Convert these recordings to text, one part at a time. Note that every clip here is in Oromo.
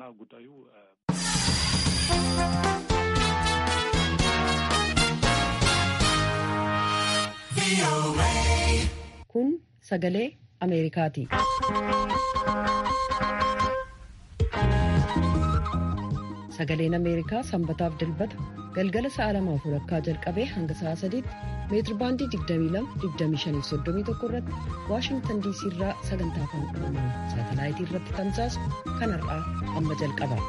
ጉዳዩ kun sagalee ameerikaati. sagaleen ameerikaa sanbataaf dilbata galgala sa'a lamaaf walakkaa jalqabee hanga sa'a sadiitti meetirbaandii 22-25-31 irratti waashingtan diisii irraa sagantaa afaan oromoo saatalaayitii irratti tamsaasu kan har'aa amma jalqaba.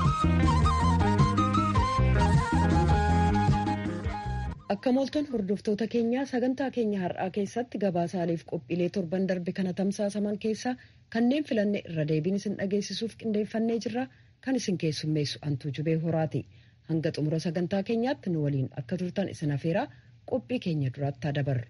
akka mooltan hordoftoota keenyaa sagantaa keenya har'aa keessatti gabaasaaleef qophiilee torban darbe kana tamsaasaman keessaa kanneen filanne irra deebiin isin dhageessisuuf qindeeffannee jirra kan isin keessummeessu antuu jubee horaati hanga xumura sagantaa keenyaatti nu waliin akka turtan isin afeeraa qophii keenya duraatti dabarra.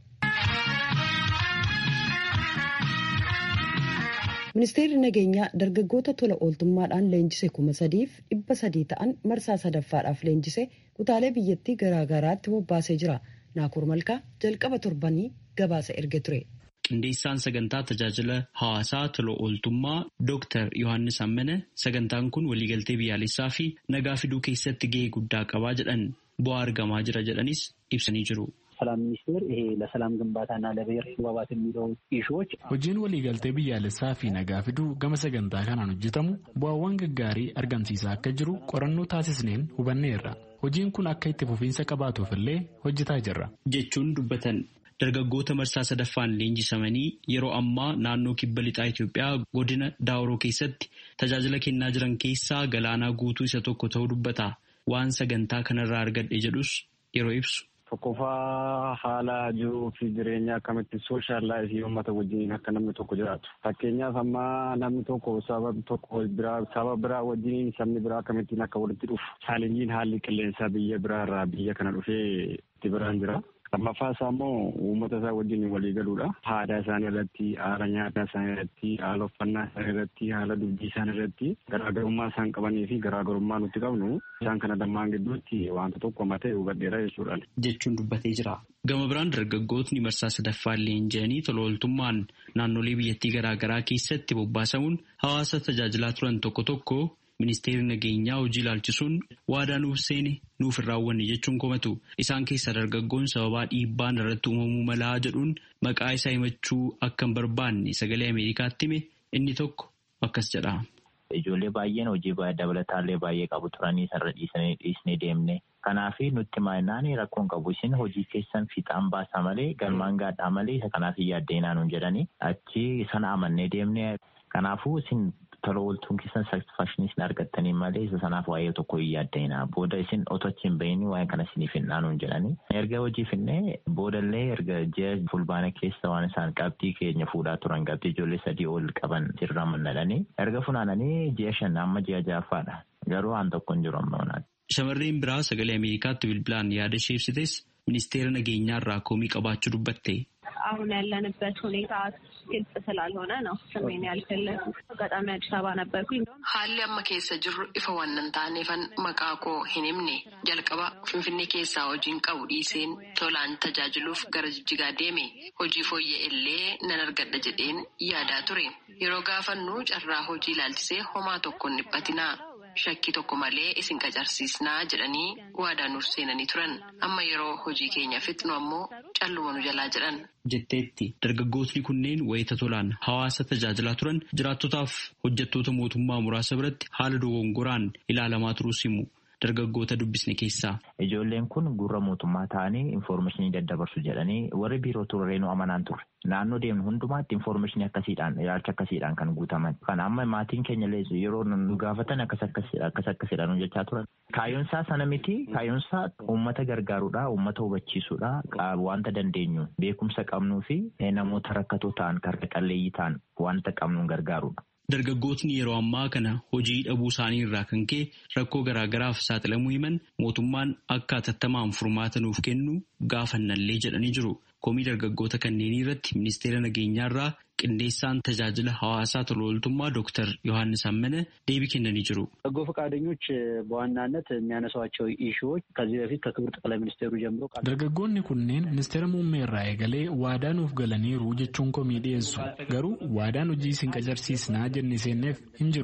ministeerri nageenyaa dargaggoota tola ooltummaadhaan leenjise kuma sadiif dhibba sadii ta'an marsaa sadaffaadhaaf leenjise kutaalee biyyattii garaagaraatti bobbaasee jira naakur malkaa jalqaba torbanii gabaasa erge ture. qindeessaan sagantaa tajaajila hawaasaa tola ooltummaa Dr. Yohaannis Ammane sagantaan kun waliigaltee biyyaalessaa fi nagaa fiduu keessatti gahee guddaa qabaa jedhan bu'aa argamaa jira jedhanis ibsanii jiru. ሰላም ሚኒስቴር ይሄ ለሰላም ግንባታና ለብሔር መግባባት የሚለው ኢሹዎች hojiin waliigaltee biyyaalessaa fi nagaa fiduu gama sagantaa kanaan hojjetamu bu'aawwan gaggaarii argamsiisaa akka jiru qorannoo taasisneen hubanneerra hojiin kun akka itti fufiinsa qabaatuuf illee hojjetaa jirra. jechuun dubbatan dargaggoota marsaa sadaffaan leenjisamanii yeroo ammaa naannoo kibba lixaa Itoophiyaa godina Daawuroo keessatti tajaajila kennaa jiran keessaa galaanaa guutuu isa tokko ta'uu dubbata waan sagantaa kanarraa argadhe jedhus yeroo ibsu. Tokkoffaa haala jiruu fi jireenya akkamitti sooshaal laayifii uummata wajjin akka namni tokko jiraatu. Fakkeenyaaf amma namni tokko saba tokko biraa saba biraa wajjin sabni biraa akkamittiin akka walitti dhufu. Chaalenjiin haalli qilleensaa biyya biraa irraa biyya kana dhufee itti biraan jira. Lammaffaa isaa immoo uummata isaa wajjin walii galuudha. Aadaa isaanii irratti, haala nyaataa isaanii irratti, haala uffannaa isaanii irratti, haala dubbii isaanii irratti garaagarummaa isaan qabanii fi garaagarummaa nuti qabnu isaan kana lamaan gidduutti wanta tokko matee hubadheera jechuudha. Jechuun dubbatee jira. Gama biraan dargaggootni marsaa sadaffaan leenji'anii tola ooltummaan naannolee biyyattii garaagaraa keessatti bobbaasamuun hawaasa tajaajilaa turan tokko tokko ministeerri nageenyaa hojii ilaalchisuun waadaa nuuf seene nuuf hin raawwanne jechuun komatu isaan keessaa dargaggoon sababaa dhiibbaan irratti uumamuu malaa jedhuun maqaa isaa himachuu akka hin barbaanne sagalee ameerikaatti hime inni tokko akkas jedha. Ijoollee baay'een hojii dabalataallee baay'ee qabu turanii sarara dhiisanii dhiisnee deemne. Kanaaf nutti maayinaan rakkoon qabu isin hojii keessan fiixaan baasaa malee galmaan gaadhaa malee isa kanaaf hin yaaddeenaa nuun jedhanii achi sana amannee deemne. Kanaafuu isin tola ooltuun keessan satisfakshinii isin argattanii malee isa sanaaf waa'ee tokko hin yaaddeenaa. Booda isin otoo achi hin bahin waa'ee kana isiniif hin dhaanuun jedhanii. Erga hojii finnee boodallee erga ji'a fulbaana keessa waan isaan qabxii keenya fuudhaa turan qabxii ijoollee sadii ol qaban sirraa mannadhanii. Erga funaananii ji'a shan amma ji'a ja'affaadha. Garuu waan tokko hin jiru amma Shamarreen biraa sagalee Ameerikaatti bilbilaan yaada ishee ibsites ministeera nageenyaa irraa komii qabaachuu dubbatte. አሁን ያለንበት ሁኔታ ግልጽ ስላልሆነ ነው ስሜን ያልፈለጉ አጋጣሚ አዲስ አበባ ነበርኩኝ። haalli amma keessa jirru ifa waan hin taaneefan maqaa koo hin himne jalqaba finfinnee keessaa hojiin qabu dhiiseen tolaan tajaajiluuf gara jijjigaa deeme hojii fooyya'e illee nan argadha jedheen yaadaa ture yeroo gaafannu carraa hojii ilaalchisee homaa tokko hin dhiphatinaa shakkii tokko malee isin qacarsiisnaa jedhanii waadaa nuuf seenanii turan amma yeroo hojii keenya fixnu ammoo calluma nu jalaa jedhan. jetteetti dargaggootni kunneen wayita tolaan hawaasa tajaajilaa turan jiraattotaaf hojjettoota mootummaa muraasa biratti haala dogongoraan ilaalamaa turuus himu dargaggoota dubbisne keessaa. Ijoolleen kun gurra mootummaa ta'anii infoormeeshinii daddabarsu jedhanii warri biiroo turreenuu amanaan turre. Naannoo deemnu hundumaatti infoormeeshinii akkasiidhaan ilaalcha akkasiidhaan kan guutaman. Kan amma maatiin keenya yeroo nu gaafatan akkas akkasidhaan hojjechaa turan. Kaayyoonsaa sana miti kaayyoonsaa uummata gargaaruudha uummata hubachiisuudha wanta dandeenyu beekumsa qabnuu fi namoota rakkatoo ta'an karra qalleeyyii ta'an wanta qabnuun gargaaruudha. Dargaggootni yeroo ammaa kana hojii dhabuu isaanii irraa kan ka'e rakkoo garaagaraaf saaxilamuu himan mootummaan akka atattamaan furmaata nuuf kennu gaafannallee jedhanii jiru. Komii dargaggoota kanneenii irratti ministeera nageenyaa irraa qindeessaan tajaajila hawaasaa tola ooltummaa ዶክተር ዮሐንስ አመነ deebii kennanii jiru. በጎ ፈቃደኞች በዋናነት የሚያነሷቸው ኢሹዎች ከዚህ በፊት ከክቡር ጠቅላይ ሚኒስቴሩ ጀምሮ dargaggoonni kunneen ministeera muummee irraa eegalee waadaa nuuf galaniiru jechuun komii dhiyeessu garuu waadaan hojii isin qacarsiisnaa jenne seenneef hin jiru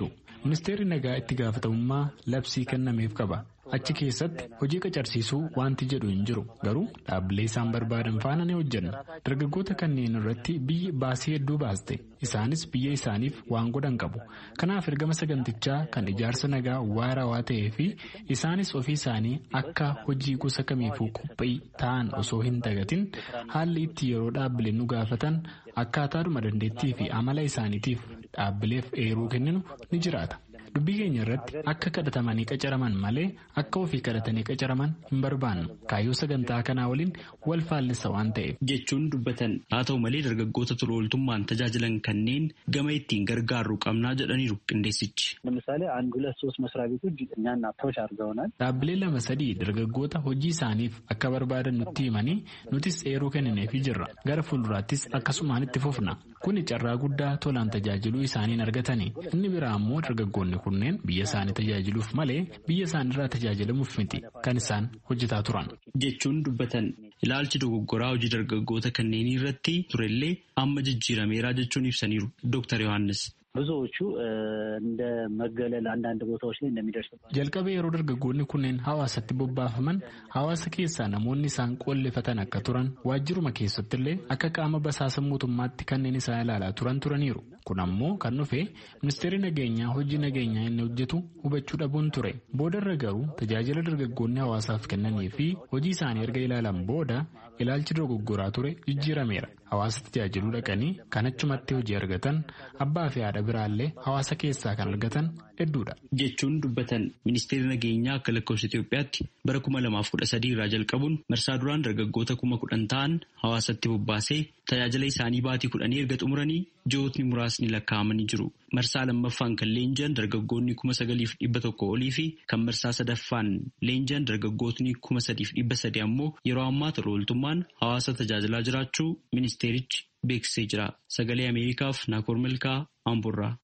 ministeerri nagaa itti gaafatamummaa labsii kennameef qaba. Achi keessatti hojii qacarsiisuu wanti jedhu hin jiru garuu dhaabbilee isaan barbaadan faana ni hojjenna. Dargaggoota kanneen irratti biyyi baasii hedduu baaste isaanis biyya isaaniif waan godhan qabu. Kanaaf ergama sagantichaa kan ijaarsa nagaa waarawaa ta'ee fi isaanis ofii isaanii akka hojii gosa kamiifuu qophii ta'an osoo hin dagatin haalli itti yeroo dhaabbileen nu gaafatan akkaataadhuma dandeettii fi amala isaaniitiif dhaabbileef eeruu kenninu ni jiraata. dubbii keenya irratti akka kadhatamanii qacaraman malee akka ofii kadhatanii qacaraman hin barbaannu kaayyoo sagantaa kanaa waliin wal faallisa waan ta'eef. jechuun dubbatan haa ta'u malee dargaggoota tola ooltummaan tajaajilan kanneen gama ittiin gargaarru qabnaa jedhaniiru qindeessichi. ለምሳሌ አንድ ሁለት ሶስት መስሪያ ቤቶች እኛን አፕሮች አድርገውናል። dhaabbilee lama sadii dargaggoota hojii isaaniif akka barbaadan nutti himanii nutis eeruu kennineefii jirra gara fuulduraattis akkasumaan itti fufna kuni carraa guddaa tolaan tajaajiluu isaaniin argatanii inni biraa ammoo dargaggoonni kunneen biyya isaanii tajaajiluuf malee biyya isaaniirraa tajaajilamuuf miti kan isaan hojjetaa turan. jechuun dubbatan ilaalchi dogoggoraa hojii dargaggoota kanneenii irratti turellee amma jijjiirameeraa jechuun ibsaniiru Dr. Yohaannis. ብዙዎቹ እንደ መገለል አንዳንድ ቦታዎች ላይ እንደሚደርስባቸው jalqaba yeroo dargaggoonni kunneen hawaasatti bobbaafaman hawaasa keessaa namoonni isaan qollifatan akka turan waajjiruma keessattillee akka qaama basaasa mootummaatti kanneen isaan ilaalaa turan turaniiru kun ammoo kan dhufe ministeerri nageenyaa hojii nageenyaa inni hojjetu hubachuu dhabuun ture boodarra garuu tajaajila dargaggoonni hawaasaaf kennanii fi hojii isaanii erga ilaalan booda ilaalchi dogoggoraa ture jijjiirameera hawaasa tajaajiluu dhaqanii kan achumatti hojii argatan abbaa fi haadha biraallee hawaasa keessaa kan argatan hedduudha. jechuun dubbatan ministeerri nageenyaa akka lakkoofsa Itoophiyaatti bara kuma lamaaf kudha sadii irraa jalqabuun marsaa duraan dargaggoota kuma kudhan ta'an hawaasatti bobbaasee tajaajila isaanii baatii kudhanii erga xumuranii ji'ootni muraasni lakkaa'amanii jiru. Marsaa lammaffaan kan leenji'an dargaggoonni kuma sagaliif dhibba tokko olii fi kan marsaa sadaffaan leenji'an dargaggootni kuma sadiif dhibba sadi ammoo yeroo ammaa tola ooltummaan hawaasa tajaajilaa jiraachuu ministeerichi beeksisee jira. Sagalee Ameerikaaf Naakoor Milkaa Amburraa.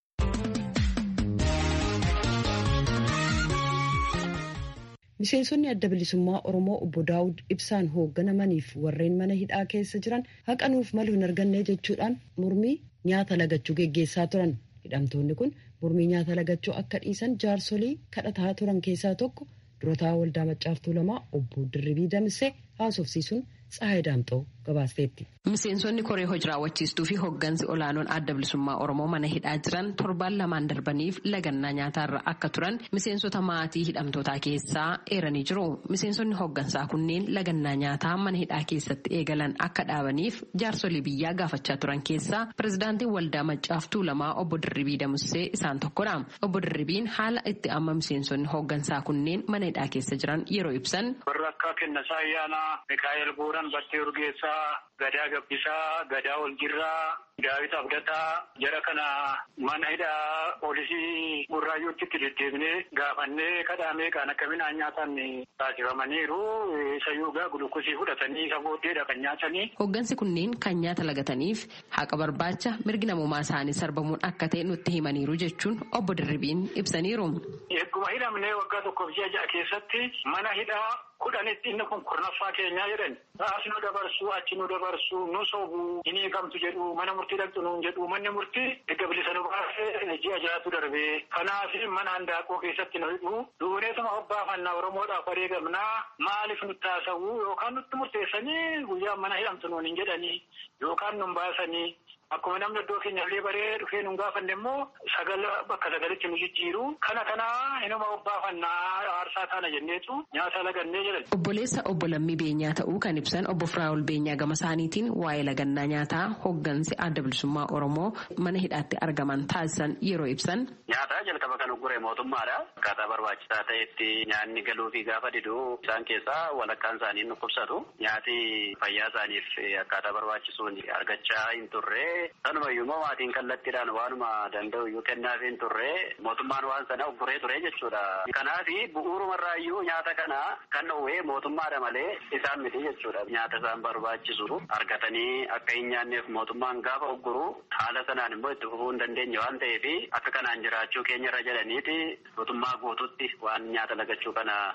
Miseensonni adda bilisummaa Oromoo obbo Daawud ibsaan hoogganamaniif warreen mana hidhaa keessa jiran haqanuuf malu hin arganne jechuudhaan mormii nyaata lagachuu geggeessaa turan. Hidhamtoonni kun mormii nyaata lagachuu akka dhiisan jaarsolii kadhataa turan keessaa tokko durataa waldaa maccaartuu lamaa obbo Dirribii Damsee haasofsiisuun Tsahaay Daamxoo gabaasteetti. Miseensonni koree hojii raawwachiistuu fi hooggansi olaanoon adda bilisummaa Oromoo mana hidhaa jiran torbaan lamaan darbaniif lagannaa nyaataarra akka turan miseensota maatii hidhamtootaa keessaa eeranii jiru. Miseensonni hooggansaa kunneen lagannaa nyaataa mana hidhaa keessatti eegalan akka dhaabaniif jaarsolii biyyaa gaafachaa turan keessaa pirezidaantiin waldaa maccaaftuu lamaa obbo Dirribii Damusee isaan tokkodha. Obbo Dirribiin haala itti amma miseensonni hooggansaa kunneen mana hidhaa keessa jiran yeroo ibsan. Warra akka Kennasaa Ayyaanaa, Mikaa'el Buuran, Battee Urgeessaa, Gadaa Gabbisaa, Gadaa Oljirraa, Daawit Abdataa, jara kana mana hidhaa poolisii Burraayyuutti itti deddeebinee gaafannee kadhaamee kan akka midhaan nyaatan taasifamaniiru. Isayyuu gaa gulukkosii fudhatanii isa booddeedha kan nyaatanii. Hooggansi kunneen kan nyaata lagataniif haqa barbaacha mirgi namummaa isaanii sarbamuun akka ta'e nutti himaniiru jechuun obbo Dirribiin ibsaniiru. Egguma hidhamnee waggaa tokkoof ji'a ja'a keessatti mana hidhaa kudhanitti inni kun kurnaffaa keenyaa jedhan as nu dabarsu achi nu dabarsu nu sobu hin hiikamtu jedhu mana murtii dhaqxu nuun jedhu manni murtii erga bilisa nu baasee ji'a ja'atu darbee kanaaf mana handaaqoo keessatti nu hidhu duuneetuma hobbaafannaa oromoodhaaf wareegamnaa maaliif nutti haasa'u yookaan nutti murteessanii guyyaa mana hidhamtu nuun hin jedhanii yookaan nun baasanii akkuma namni iddoo keenyallee baree dhufee nun gaafanne immoo sagal bakka sagalitti nu jijjiiru kana kana inuma hobbaafannaa aarsaa taana jenneetu nyaata lagannee jedhan. Obboleessa obbo Lammii Beenyaa ta'uu kan ibsan obbo Firaa'ol Beenyaa gama isaaniitiin waa'ee lagannaa nyaataa hooggansi adda bilisummaa Oromoo mana hidhaatti argaman taasisan yeroo ibsan. Nyaata jalqaba kan uggure mootummaadha. Akkaataa barbaachisaa ta'etti nyaanni galuu fi gaafa diduu isaan keessaa walakkaan isaanii dhukkubsatu. Nyaati fayyaa isaaniif akkaataa barbaachisuun argachaa hin turre. Sanumayyuu immoo maatiin kallattiidhaan waanuma danda'u iyyuu kennaaf hin turre mootummaan waan sana ugguree ture jechuudha. Kanaaf bu'uurumarraayyuu nyaata kana kan dhowwee mootummaadha malee isaan miti jechuudha. Nyaata isaan barbaachisu argatanii akka hin nyaanneef mootummaan gaafa ugguru haala sanaan immoo itti fufuu hin dandeenye waan ta'eef akka kanaan jiraachuu keenya irra jedhaniiti mootummaa guututti waan nyaata lagachuu kana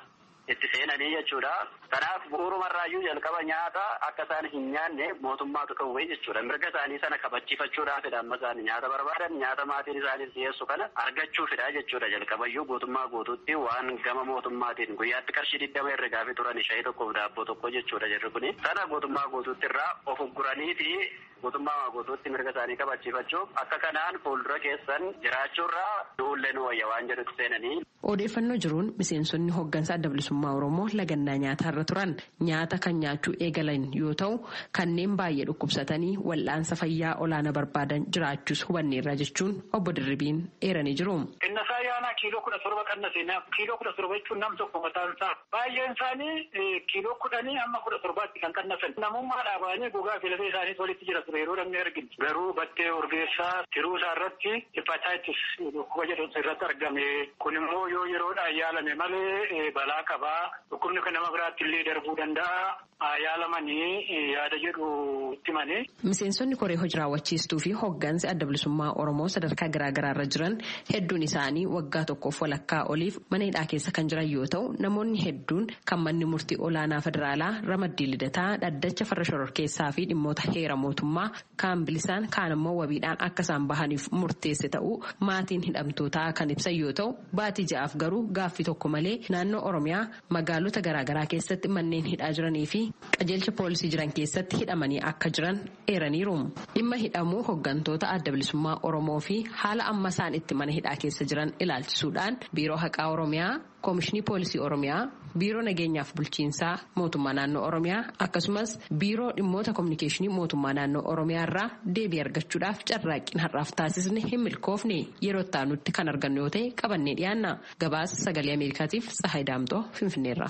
itti seenanii jechuudha. Kanaaf bu'uurumarraayyuu jalqaba nyaata akka isaan hin nyaanne mootummaatu kawwee jechuudha. Mirga isaanii sana kabachiifachuudhaafidha amma isaan nyaata barbaadan nyaata maatiin isaaniif dhiyeessu kana argachuufidha jechuudha. Jalqabayyuu guutummaa guutuutti waan gama mootummaatiin guyyaatti qarshii digdama herregaa fi turan shayii tokkoof daabboo tokko jechuudha jirri kuni. Sana guutummaa guutuutti irraa of ugguranii fi guutummaa guutuutti mirga isaanii kabachiifachuuf akka kanaan fuuldura keessan jiraachuurraa du'ullee nu wayya waan jedhutti seenanii. Odeeffannoo jiruun miseensonni hooggansa adda bilisummaa Oromoo lagannaa nyaatarra turan nyaata kan nyaachuu eegalan yoo ta'u kanneen baay'ee dhukkubsatanii wal'aansa fayyaa olaanaa barbaadan jiraachuus hubanneerra jechuun obbo Dirribiin eeranii jiru. Innasaa yaanaa kiiloo kudha torba qannase kiiloo kudha torba jechuun nam tokko mataan isaa baay'een isaanii kiiloo kudhanii hamma kudha torbaatti kan qannasan namummaa dhaabanii gogaa fi lafee isaanii walitti jira ture yeroo namni arginu garuu battee orgeessaa tiruu isaa irratti hepatitis dhukkuba jedhamtu irratti argame kun immoo yoo yeroodhaan yaalame malee balaa qabaa dhukkubni kan nama biraatti illee darbuu danda'a yaalamanii yaada jedhu itti manii. Miseensonni koree hojii raawwachiistuu fi hooggansi adda bilisummaa Oromoo sadarkaa garaagaraa irra jiran hedduun isaanii waggaa tokkoof walakkaa oliif mana hidhaa keessa kan jiran yoo ta'u namoonni hedduun kan manni murtii olaanaa federaalaa ramaddii lidataa dhaddacha farra shororkeessaa fi dhimmoota heera mootummaa kaan bilisaan kaan immoo wabiidhaan akka isaan bahaniif murteesse ta'uu maatiin hidhamtootaa kan ibsan yoo ta'u baatii ja'aaf garuu gaaffii tokko malee naannoo Oromiyaa magaalota garaagaraa keessatti manneen hidhaa jiranii fi qajeelcha poolisii jiran keessatti hidhamanii akka jiran eeraniiru. Dhimma hidhamuu hooggantoota adda bilisummaa Oromoo fi haala amma isaan itti mana hidhaa keessa jiran ilaalchisuudhaan biiroo haqaa Oromiyaa, koomishinii poolisii Oromiyaa, biiroo nageenyaaf bulchiinsaa mootummaa naannoo Oromiyaa akkasumas biiroo dhimmoota kominikeeshinii mootummaa naannoo Oromiyaa irraa deebii argachuudhaaf carraaqqiin har'aaf taasisne hin milkoofne yeroo itti kan argannu yoo ta'e qabannee dhiyaanna. Gabaasa sagalee Ameerikaatiif Tsahaay Daamtoo Finfinneerra.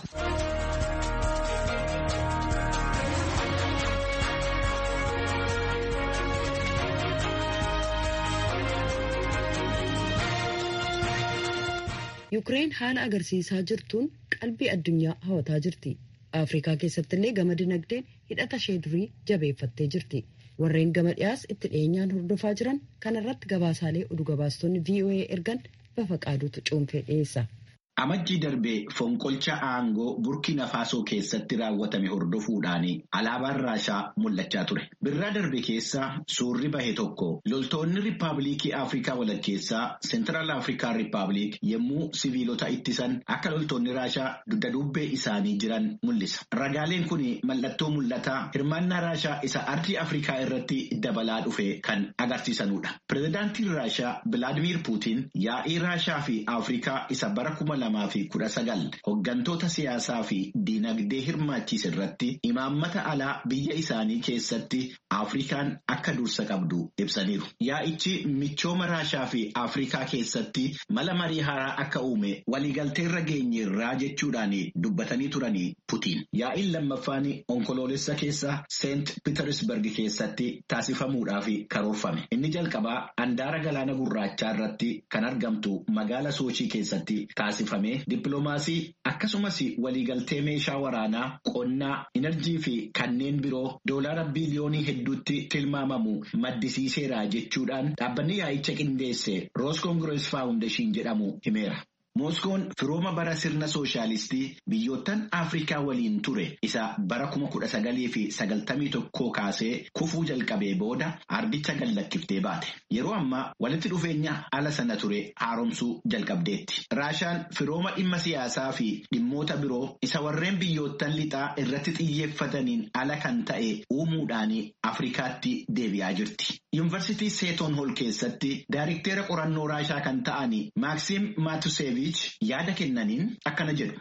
Yukireen haala agarsiisaa jirtuun qalbii addunyaa hawataa jirti. Afrikaa keessatti illee gama dinagdeen hidhata ishee durii jabeeffattee jirti. Warreen gama dhiyaas itti dhiyeenyaan hordofaa jiran kanarratti gabaasaalee oduu gabaastonni VOA ergan bafa qaaduutu cuunfee dhiyeessa. Amajjii darbee fonqolcha aangoo Burkina Faasoo keessatti raawwatame hordofuudhaan alaabaan Raashaa mul'achaa ture. Birraa darbe keessa suurri bahe tokko loltoonni Riippaabilikii Afrikaa walakkeessaa Seentiraal Afrikaa Riippaabilik yommuu siviilota ittisan akka loltoonni Raashaa dugda duubbee isaanii jiran mul'isa. Ragaaleen kun mallattoo mul'ataa hirmaannaa Raashaa isa ardii Afrikaa irratti dabalaa dhufe kan agarsiisanudha. Pireezidaantiin Raashaa Bilaadimiir Puutiin yaa'ii Raashaa fi Afrikaa isa bara kuma lamaa fi kudha sagal hoggantoota siyaasaa fi diinagdee hirmaachiis irratti imaammata alaa biyya isaanii keessatti Afrikaan akka dursa qabdu ibsaniiru. Yaa'ichi michooma Raashaa fi Afrikaa keessatti mala marii haaraa akka uume waliigalteerra geenyeerraa jechuudhaan dubbatanii turanii Putiin. Yaa'iin lammaffaan onkoloolessa keessa Seent Pitersberg keessatti taasifamuudhaaf karoorfame. Inni jalqabaa handaara galaana gurraachaa irratti kan argamtu magaala Soochii keessatti taasifame. Dippiloomaasii akkasumas waliigaltee meeshaa waraanaa qonnaa enerjii fi kanneen biroo doolaara biliyoonii hedduutti tilmaamamu maddisiiseera jechuudhaan dhaabbanni yaa'icha qindeesse roos koongirees faawundeeshin jedhamu himeera. Mooskoon firooma bara sirna sooshaalistii biyyoottan Afrikaa waliin ture isa bara kuma kudha sagalii fi sagaltamii tokkoo kaasee kufuu jalqabee booda ardicha gallakkiftee baate. Yeroo ammaa walitti dhufeenya ala sana ture haaromsuu jalqabdeetti. Raashaan firooma dhimma siyaasaa fi dhimmoota biroo isa warreen biyyoottan lixaa irratti xiyyeeffataniin ala kan ta'e uumuudhaan Afrikaatti deebi'aa jirti. Yuunivarsiitii Seeton Hol keessatti daayirikteera qorannoo Raashaa kan ta'an Maaksiim Maatuseevich yaada kennaniin akkana jedhu.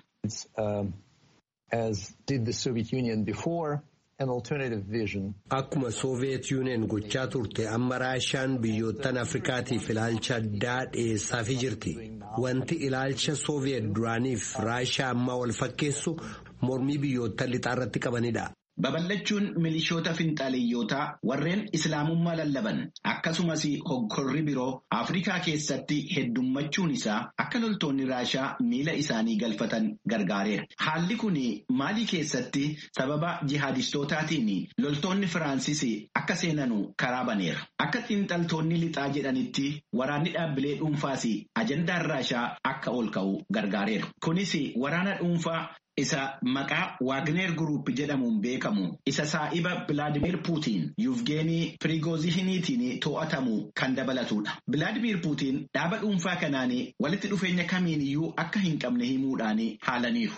Akkuma Sooviyeet Yuuniyeen gochaa turte amma Raashaan biyyoottan Afrikaatiif ilaalcha addaa dhiyeessaafii jirti. Wanti ilaalcha Sooviyeet duraaniif Raashaa ammaa wal fakkeessu mormii biyyoottan lixaa irratti qabanidha. Babal'achuun milishoota finxaaleeyyotaa warreen islaamummaa lallaban akkasumas hoggorri biroo Afrikaa keessatti heddummachuun isaa akka loltoonni Raashaa miila isaanii galfatan gargaareera. Haalli kun Maalii keessatti sababa jihaadistootaatiin loltoonni Firaansis akka seenanu karaa baneera. Akka xiinxaltoonni lixaa jedhanitti waraanni dhaabbilee dhuunfaas ajandaan Raashaa akka ol ka'u gargaareera. Kunis waraana dhuunfaa isa maqaa Waagner Group jedhamuun beekamu isa saa'iba Bilaadimir Puutiin Yuvgeenii Pirigoozihiniitiin to'atamu kan dabalatudha. Bilaadimir Puutiin dhaaba dhuunfaa kanaan walitti dhufeenya kamiiniyyuu akka hin qabne himuudhaan haalaniiru.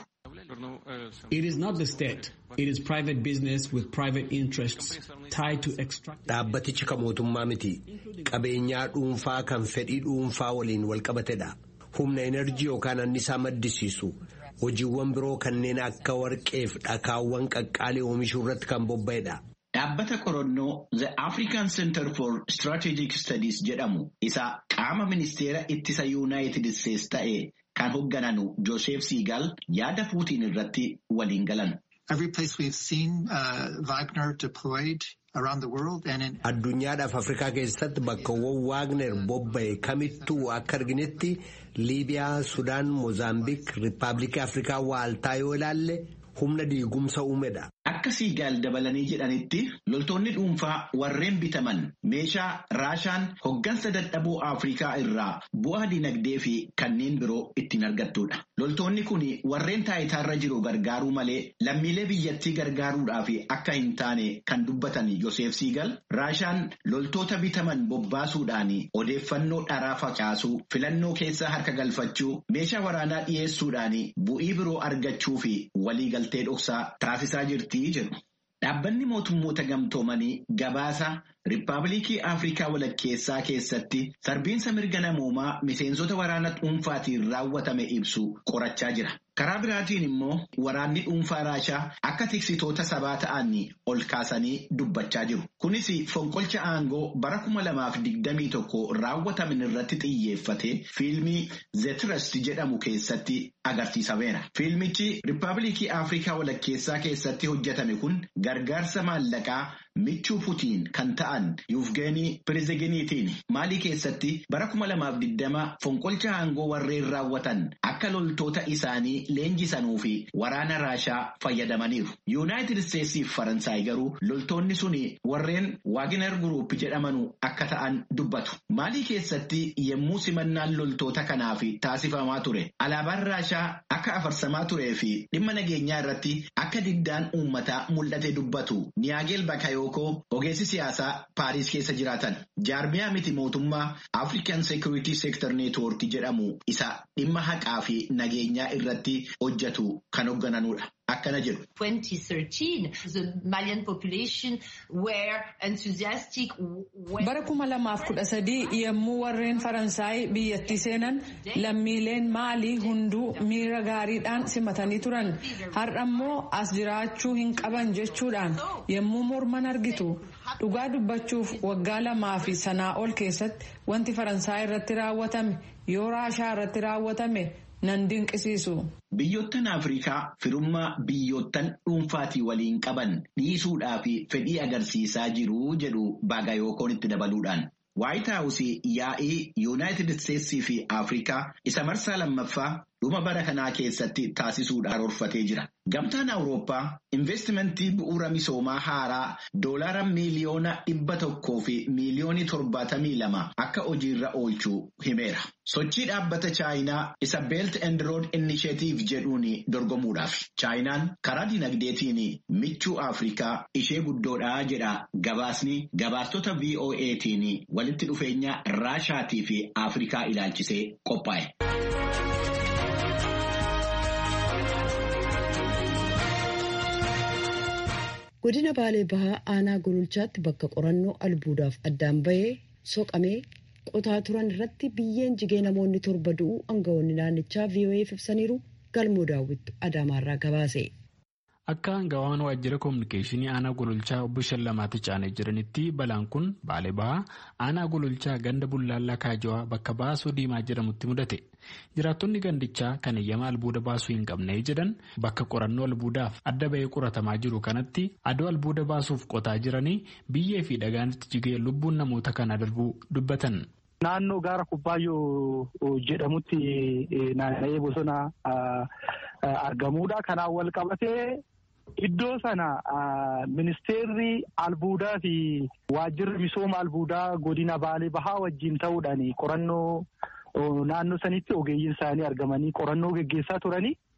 It is not the state. It is private business with private interests tied to extract. Dhaabbatichi kan mootummaa miti. Qabeenyaa dhuunfaa kan fedhii dhuunfaa waliin wal qabatedha. Humna enerjii yookaan annisaa maddisiisu. Hojiiwwan biroo kanneen akka warqeef dhakaawwan qaqqaalii oomishuu irratti kan bobba'edha. Dhaabbata qorannoo The African Center for Strategic Studies jedhamu isa qaama ministeera ittisa Yuunaayitid Isteetsi ta'e kan hooggananu Joosef Siigal yaada Puutiin irratti waliin galan. Every place we've seen uh, Wagner deployed around the world and in Addunyaadhaaf Afrikaa keessatti bakkawwan Waagner bobba'e kamittuu akka arginetti Liibiyaa, Sudaan, Moozaambiik, Riippaabilikii Afrikaa waaltaa yoo ilaalle humna diigumsa uumedha. Akka siigaal dabalanii jedhanitti loltoonni dhuunfaa warreen bitaman meeshaa raashaan hoggansa dadhaboo Afrikaa irraa bu'aa dinagdee fi kanneen biroo ittiin argattudha. Loltoonni kun warreen taayitaarra jiru gargaaruu malee lammiilee biyyattii gargaaruudhaaf akka hin taane kan dubbatan Yoseef Siigal raashaan loltoota bitaman bobbaasuudhaan odeeffannoo dharaa facaasuu filannoo keessa harka galfachuu meeshaa waraanaa dhiyeessuudhaan bu'ii biroo argachuu fi waliigaltee dhoksaa taasisaa jirti. Dhaabbanni mootummoota gamtoomanii gabaasa Riippaabilikii Afrikaa walakkeessaa keessatti sarbiinsa mirga namoomaa miseensota waraana dhuunfaatiin raawwatame ibsu qorachaa jira. Karaa biraatiin immoo waraanni dhuunfaa Raashaa akka tiksitoota sabaa ta'an ol kaasanii dubbachaa jiru. Kunis fonqolcha aangoo bara kuma lamaaf digdamii tokko raawwataman irratti xiyyeeffate fiilmii The Trust jedhamu keessatti agarsiisameera. Fiilmichi Riippaabilikii Afrikaa walakkeessaa keessatti hojjetame kun gargaarsa maallaqaa michuu Putiin kan ta'an Yuvgeenii Piriziginiitiin maalii keessatti bara kuma lamaaf digdama fonqolcha aangoo warreen raawwatan akka loltoota isaanii leenjisanii fi waraana Raashaa fayyadamaniiru. Yuunaayitid Isteetsii fi Faransaay garuu loltoonni sun warreen Waagner Group jedhamanu akka ta'an dubbatu. Maalii keessatti yemmuu simannaan loltoota kanaaf taasifamaa ture alaabaan Raashaa akka afarsamaa turee fi dhimma nageenyaa irratti akka diddaan uummataa mul'ate dubbatu. Niyaageel Bakayookoo ogeessi siyaasaa Paariis keessa jiraatan. Jaarmiyaa miti mootummaa African Security Sector Network jedhamu isa dhimma haqaa fi nageenyaa irratti hojjetu kan hooggananudha. Akkana jedhu. 2013, the Malian population were enthusiastic. Bara kuma lamaaf kudha sadii yommuu warreen Faransaay biyyattii seenan lammiileen maalii hunduu miira gaariidhaan simatanii turan. Har'a immoo as jiraachuu hin qaban jechuudhaan yommuu morman argitu. Dhugaa dubbachuuf waggaa lamaa fi sanaa ol keessatti wanti Faransaay irratti raawwatame yoo Raashaa irratti raawwatame nan dinqisiisu. Biyyoottan Afrikaa firummaa biyyoottan dhuunfaatii waliin qaban dhiisuudhaa fi fedhii agarsiisaa jiru jedhu Baagayookoon itti dabaluudhaan. Waayit Haawusii yaa'ii Yuunaayitid Isteetsii fi Afrikaa isa marsaa lammaffaa dhuma bara kanaa keessatti taasisuudhaan karoorfatee jira. Gamtaan Awurooppaa investimentii bu'uura misoomaa haaraa doolaara miiliyoona dhibba tokkoo fi miiliyoonii torbaatamii lama akka hojiirra oolchuu himeera. Sochii dhaabbata Chaayinaa isa Belt and Road Initiative jedhuun dorgomuudhaaf. Chaayinaan karaa dinagdeetiin michuu Afrikaa ishee guddoodhaa jedha gabaasni gabaastota VOA'tiin walitti dhufeenya Raashaatii fi Afrikaa ilaalchisee qophaa'e. godina baalee bahaa aanaa gololchaatti bakka qorannoo albuudaaf addaan bahee soqamee qotaa turan irratti biyyeen jigee namoonni torba du'uu aangawoonni naannichaa VOA'f ibsaniiru galmoo daawwittu adaamaarraa gabaase. Akka aangawaan waajjira koominikeeshinii aanaa gololchaa obbo Shallamaatti caanee jiranitti balaan kun baalee bahaa aanaa gololchaa ganda bullaallaa kaajawaa bakka baasoo diimaa jedhamutti mudate. Jiraattonni gandichaa kan eeyyama albuuda baasuu hin qabne jedhan bakka qorannoo albuudaaf adda bahee qoratamaa jiru kanatti adoo albuuda baasuuf qotaa jiranii biyyee fi dhagaanitti jigee lubbuun namoota kana darbuu dubbatan. Naannoo gaara Kubbaayyoo jedhamutti naanna'ee bosona argamuudha. Kanaan wal qabatee iddoo sana ministeerri albuudaa fi waajjirri misooma albuudaa godina Baalee Bahaa wajjin ta'uudhaan qorannoo naannoo sanitti ogeeyyiin isaanii argamanii qorannoo geggeessaa turanii.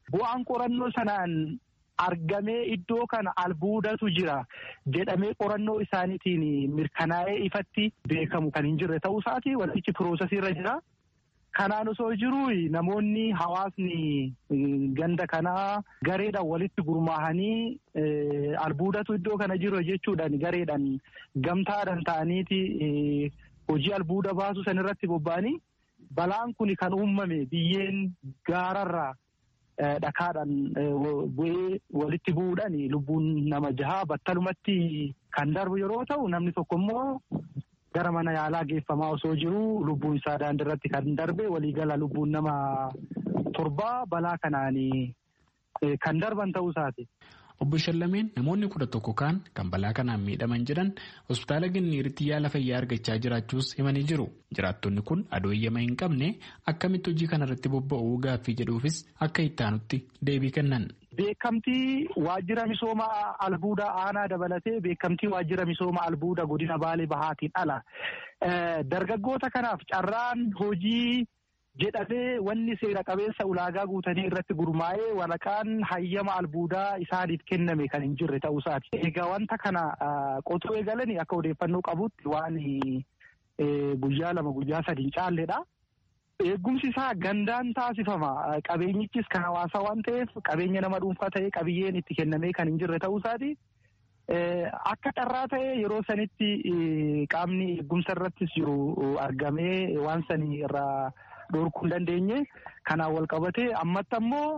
bu'aan qorannoo sanaan argamee iddoo kana albuudatu jira jedhamee qorannoo isaaniitiin mirkanaa'ee ifatti beekamu kan hin jirre ta'uu isaati wantichi piroosesiirra jira. Kanaan osoo jiru namoonni hawaasni ganda kanaa gareedhaan walitti gurmaahanii albuudatu iddoo kana jiru jechuudhaan gareedhaan gamtaadhaan ta'aniiti hojii albuuda baasu sanirratti bobba'anii balaan kun kan uumame biyyeen gaararraa dhakaadhaan bu'ee walitti bu'uudhaan lubbuun nama jahaa battalumatti kan darbu yeroo ta'u namni tokko immoo gara mana yaalaa geeffamaa osoo jiru lubbuun isaa daandiirratti kan darbe waliigala lubbuun nama torbaa balaa kanaan kan darban ta'uu isaati. Obbo Shallameen namoonni kudha tokko kaan kan balaa kanaan miidhaman jedhan hospitaala Ginniiritti yaala fayyaa argachaa jiraachuus himanii jiru. Jiraattonni kun adoo eeyyama hin qabne akkamitti hojii kanarratti bobba'uu gaaffii jedhuufis akka ittaanutti deebii kennan. Beekamtii waajjira misooma albuuda aanaa dabalatee beekamtii waajjira misooma albuuda godina baalee bahaatiin ala. Dargaggoota kanaaf carraan hojii jedhamee wanni seera qabeessa ulaagaa guutanii irratti gurmaa'ee waraqaan hayyama albuudaa isaaniif kenname kan hin jirre ta'uu isaati. Egaa wanta kana qotuu eegalanii akka odeeffannoo qabutti waan guyyaa lama guyyaa sadiin caalleedha. Eegumsi isaa gandaan taasifama. Qabeenyichis kan hawaasaa waan ta'eef qabeenya nama dhuunfaa ta'ee qabiyyeen itti kennamee kan hin jirre ta'uu isaati. Akka carraa ta'ee yeroo sanitti qaamni eegumsa irrattis jiru argamee waan sanii irraa dhorkuu hin dandeenye. Kanaan wal qabatee ammatti ammoo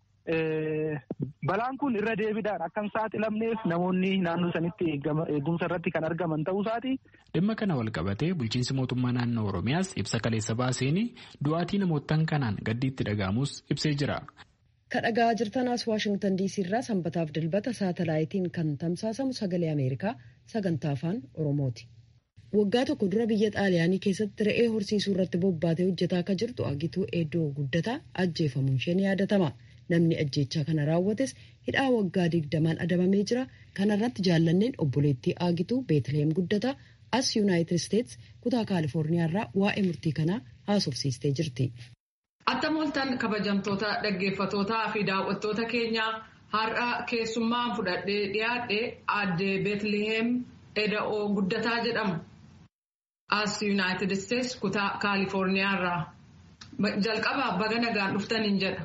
balaan kun irra deebiidhaan akka hin saaxilamneef namoonni naannoo sanitti eegumsa irratti kan argaman ta'uu isaati. Dhimma kana wal qabatee bulchiinsi mootummaa naannoo Oromiyaas ibsa kaleessa baaseen du'aatii namootaan kanaan gaddiitti dhaga'amus ibsee jira. Kan dhagaa jirtanaas Waashingtan DC irraa sanbataaf dilbata saatalaayitiin kan tamsaasamu sagalee Ameerikaa sagantaa afaan Oromooti. Waggaa tokko dura biyya Xaaliyaanii keessatti re'ee horsiisuu irratti bobbaatee hojjetaa akka jirtu Agituu Eedoo Guddataa ajjeefamuun ishee ni yaadatama. Namni ajjeechaa kana raawwates hidhaa waggaa digdamaan adabamee jira. Kana irratti jaallanneen obboleettii Agituu Beetlehem Guddataa as Yuunaayitid Isteets kutaa Kaalifoorniyaa irraa waa'ee murtii kanaa haasofsiistee jirti. Attam ooltan kabajamtoota dhaggeeffatootaa fi daawwattoota keenyaa har'a keessummaan fudhadhee dhiyaadhe aadde Beetlehem Eda'oo Guddataa jedhamu. As Yuunaayitid Isteets kutaa Kaalifoorniyaa irraa. Jalqabaaf baga nagaan dhuftaniin jedha.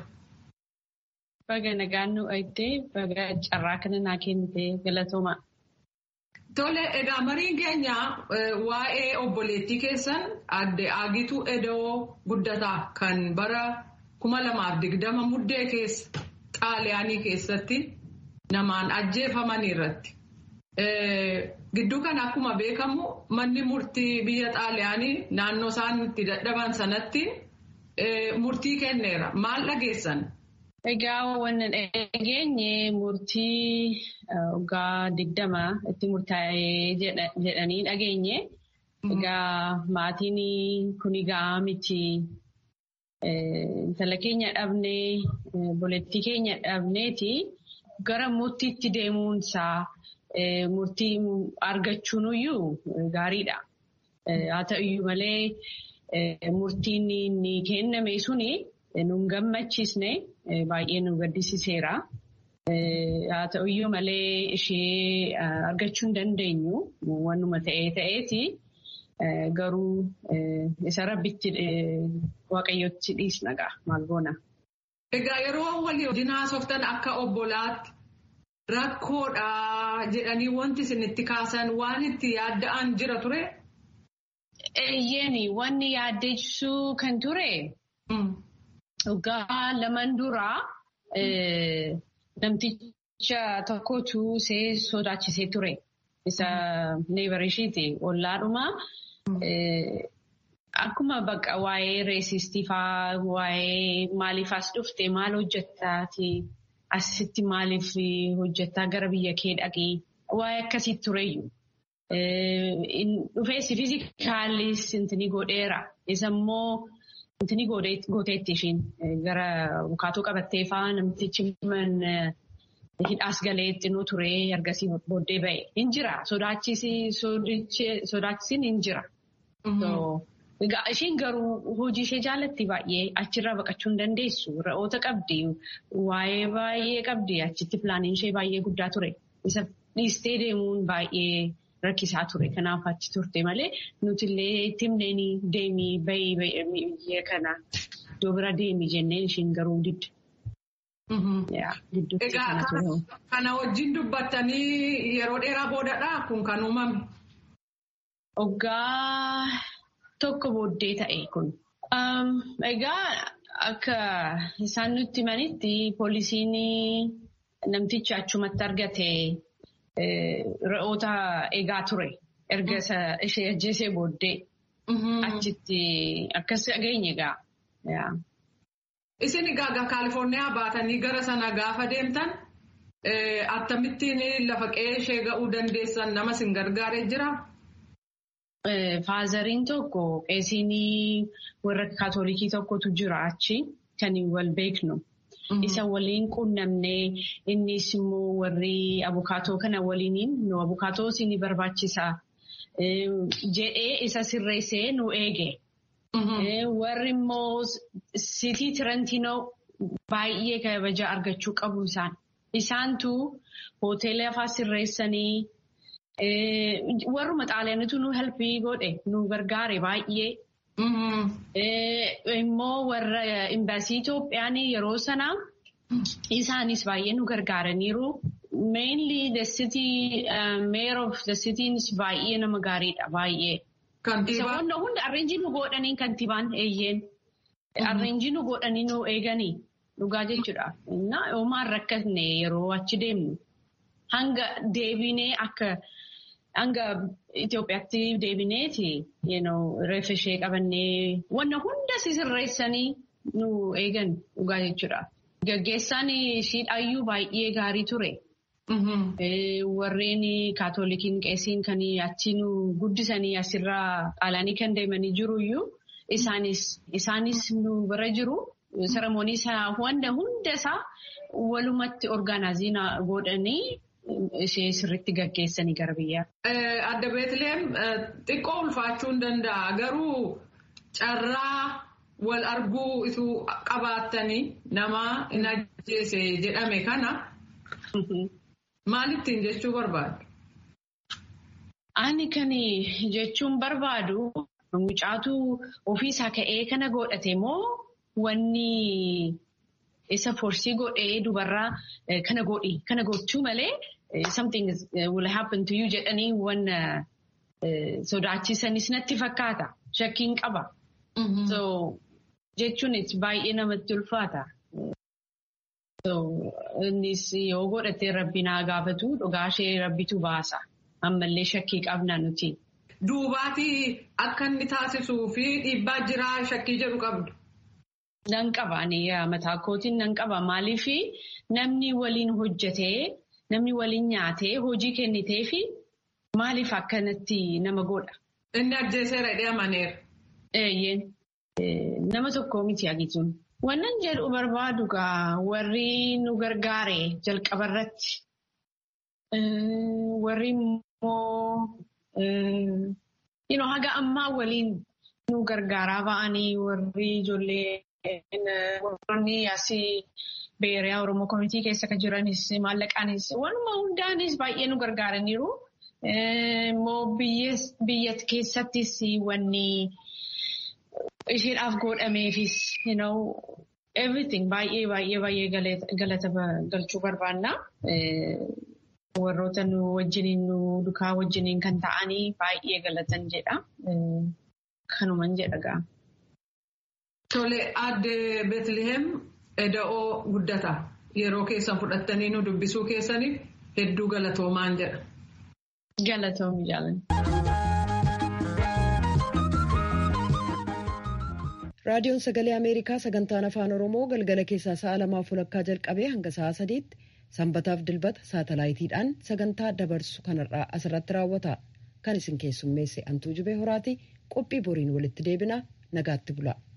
Baga nagaan nu eegdee baga carraa kana naa kennite galatooma. Tole egaa mariin keenya waa'ee obboleettii keessan aadde Agituu Eda'oo Guddataa kan bara kuma lamaaf digdama muddee keessa xaaliyaanii keessatti namaan ajjeefaman irratti. Gidduu kana akkuma beekamu manni murtii biyya xaaliyaanii naannoo isaan itti dadhaban sanatti murtii kenneera. Maal dhageessan? Egaa wanni dhageenye murtii waggaa digdama itti murtaa'ee jedhanii dhageenye. Egaa maatiin kun egaa miti intala keenya dhabnee obboleettii keenya dhabneeti gara murtiitti deemuunsaa murtii argachuun iyyuu gaariidha. Haa ta'uyyuu malee murtiin ni kenname suni nun gammachiisne baay'ee nu gaddisiiseera. Haa ta'uyyuu malee ishee argachuu hin dandeenyu wannuma ta'ee ta'eeti garuu isa rabbitti waaqayyotti dhiisna ga'a maal goona. Egaa yeroo walii wajjin haasoftan akka obbolaatti rakkoodha jedhanii wanti isin itti kaasan waan itti yaadda'an jira ture? Eeyyeen wanni yaaddeessuu kan ture waggaa laman duraa namticha tokkotu see sodaachisee ture. Isa neebarishiiti ollaadhuma. Akkuma bakka waa'ee reesistii faa waa'ee maaliif as dhufte maal hojjettaati asitti maaliif hojjettaa gara biyya kee dhaqee waa'ee akkasii tureyyuu. Dhufeessi fiizikaalis intini godheera. Isa immoo intini gooteetti ishiin gara bukaatuu qabattee faa namtichi hidhaas galee xinuu ture ergasii booddee ba'e. Hin jira. Sodaachisiin hin jira. Egaa isheen garuu hojii ishee jaallatti baay'ee achirraa baqachuu hin dandeessu. Re'oota qabdi. Waa'ee baay'ee qabdi. Achitti pilaaniin ishee baay'ee guddaa ture. Isa dhiistee deemuun baay'ee rakkisaa ture. Kanaaf achi turte malee nuti illee itti himneen deemii bahii biyya kana iddoo bira deemii jenneen isheen garuu didde. Egaa kana wajjin dubbattanii yeroo dheeraa boodadhaa kun kan uumame? Waggaa tokko booddee ta'e kun. Egaa akka isaan nutti himanitti poolisiin namticha achumatti argate re'oota eegaa ture. Erga ishee ajjeesee booddee achitti akkas dhageenye egaa. Isin egaa Kaalifoorniyaa baatanii gara sana gaafa deemtan akkamittiin lafa qe'ee ishee ga'uu dandeessan nama sin gargaaree jiraa? Faazariin tokko qeesiin warra kaatolikii tokkotu jira achi kan wal beeknu. Isa waliin quunnamnee innis immoo warri abukaatoo kana waliiniin nu abukaatoo isin barbaachisa jedhee isa sirreessee nu eege. Warri immoo sitii Tirantiinoo baay'ee kabaja argachuu qabu isaan. Isaantu hoteela afaa sirreessanii. Warruma xaaliyaanitu nu helpii godhe nu gargaare baay'ee. Immoo warra imbaasii Itoophiyaan yeroo sanaa isaanis baay'ee nu gargaaraniiru. Mainly the city mayor of the cities baay'ee nama gaariidha baay'ee. Isa hunda hunda arreenjii nu godhanii kantiibaan eeyyeen. Arreenjii nu godhanii nu eeganii dhugaa jechuudha. Oomaan rakkatne yeroo achi deemnu. Hanga deebinee akka hanga Itoophiyaatti deebineeti reefa ishee qabannee wanna hunda sirreessanii nu eegan dhugaa jechuudha. Gaggeessaan shiidhaayyuu baay'ee gaarii ture. Warreen kaatolikiin qeesiin kan achi nu guddisanii asirraa xaalaanii kan deemanii jiruyyuu isaanis nu bira jiru. Saramoonii isaa wanta hunda isaa walumatti orgaanaazii godhanii ishee sirriitti gaggeessanii gara biyyaa. Adda Beetleem xiqqoo ulfaachuu hin danda'a. Garuu carraa wal arguu isu qabaattanii nama hin ajjeese jedhame kana maalittiin jechuu barbaadu? Ani kan jechuun barbaadu mucaatu ofiisaa ka'ee kana godhate moo wanni isa forsii godhee dubarraa kana godhi kana gochuu malee something will happen to you jedhanii wanna sodaachisanis natti fakkaata shakkiin qaba. So jechuun baay'ee namatti ulfaata. So innis yoo godhatee rabbi naa gaafatu dhugaa ishee rabbitu baasa. Ammallee shakkii qabna nuti. Duubaatii akka inni taasisuu fi dhiibbaa jiraa shakkii jedhu qabdu. Nan qaba mataa kootiin nan qaba maaliif namni waliin hojjetee namni waliin nyaatee hojii kennitee fi maaliif akkanatti nama godha. Inni ajjeeseera jedhee amaneera. Eeyyeen nama tokko miti agituun. Wannan jedhu barbaadu gaa warri nu gargaare jalqabarratti warri immoo haga ammaa waliin nu gargaaraa ba'anii warri ijoollee. Warroonni asii beeriyaa Oromoo Komitii keessa kan jiranis maallaqaanis wanuma hundaanis baay'ee nu gargaaraniiru. Immoo biyya keessattis wanni isheedhaaf godhameefis everything baay'ee baay'ee baay'ee galata galchuu barbaanna. Warroota nu wajjiniin nu dukaa wajjiniin kan ta'anii baay'ee galatan jedha. Kanuman jedha gaa. Tole adde Beetliheem eda'oo guddata. Yeroo keessan fudhattanii nu dubbisuu keessaniif hedduu galatoomaan jedha. Galatoomi jaalan. Raadiyoon Sagalee Ameerikaa sagantaan Afaan Oromoo galgala keessaa sa'a lamaaf walakkaa jalqabee hanga sa'a sadiitti sanbataaf dilbata saatalaayitiidhaan sagantaa dabarsu kanarraa asirratti raawwata. Kan isin keessummeesse Antuu Jibee Horaati qophii boriin walitti deebina nagaatti bula.